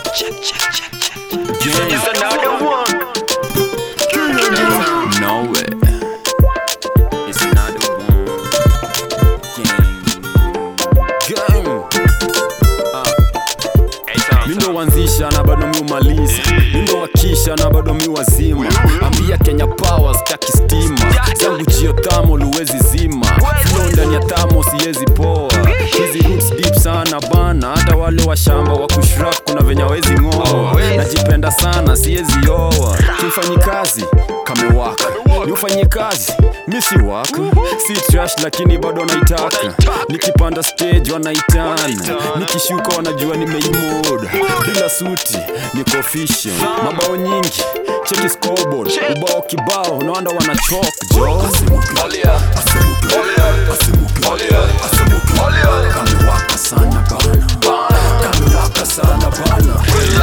It's another one. No way. It's another one. Gang. Gang. Mi ndo wanzisha na bado mi umaliza mi ndo wakisha na bado mi wazima ambia kenya power staki stima zangu jio tamo luwezi zima flow ndani ya tamo siwezi poa hizi roots deep sana bana hata wale wa shamba wa kushrap kuna venye wezi ng'oa najipenda sana siwezi oa kimfanyi kazi kamewaka ni ufanye kazi mi si waka si trash lakini bado naitaka nikipanda stage wanaitana nikishuka wanajua nimeimoda bila suti niko official mabao nyingi cheki scoreboard ubao kibao nawanda wanachok jo kamewaka sana bana kamewaka sana bana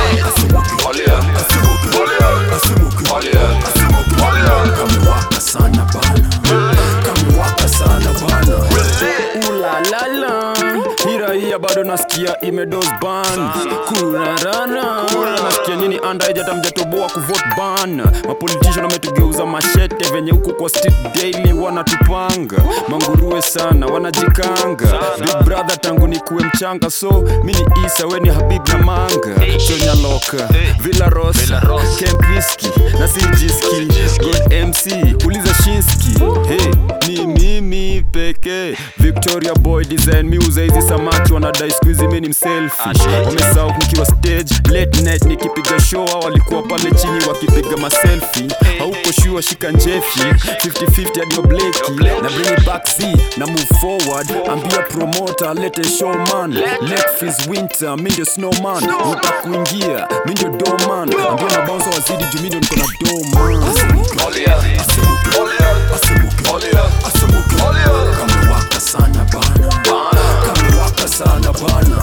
kamewaka sana bana kamewaka sana bana ulalala hiraia bado nasikia imedos ban kurarana nasikia nini andaejata mjatoboa kuvot ban mapolitician wametugeuza mashete venye huko kwa street daily wanatupanga manguruwe sana wanajikanga big brother tangu ni kuwe mchanga so mini isa weni habib na manga chonyaloka villa rosa kempiski na sijiski god mc uliza shinski hey, ni mimi pekee victoria boy design miuza hizi samaki wanadai skuizi mi ni mselfish wamesahau nikiwa stage late night nikipiga show hao walikuwa pale chini wakipiga maselfi hauko shua shika njefi 50-50 hadi obleki na bring it back z na move forward ambia promoter lete showman let fees winter mi ndio snowman uta kuingia mi ndio doman ambia mabanzo wazidi juu mi ndio niko na doman kamewaka sana bana kamewaka sana bana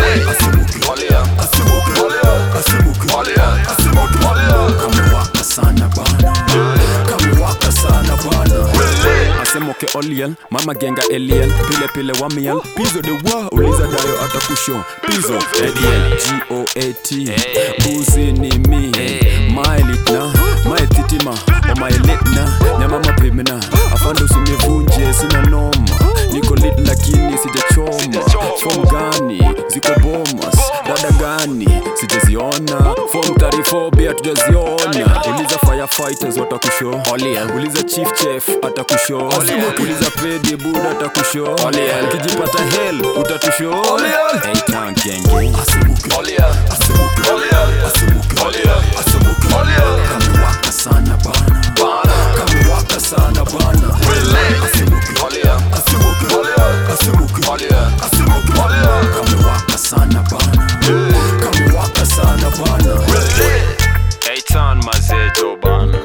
kamewaka sana bana kamewaka sana bana asemoke oliel mama genga eliel pile pile wamiel pizo de wa uliza dayo atakusho pizo ediel goat buzi ni mi maelitna maetitima omaelitna nyama mapimna afando usinivunje sina noma niko lit lakini sijachoma fom gani ziko bomas dada gani sijaziona fom tarifobia tujaziona uliza firefighters watakusho uliza chief chef atakusho uliza pedi buda atakusho ukijipata hel utatusho Hey, town gang gang. kamewaka sana bana kamewaka sana bana kamewaka sana bana kamewaka sana bana Eitan mazeto bana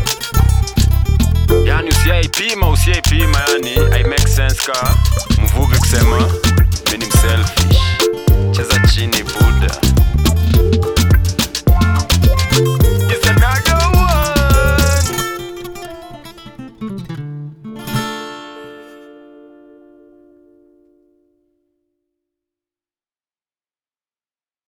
yani usiaipima usiaipima yani i make sense ka mvuvi kusema mini mselfish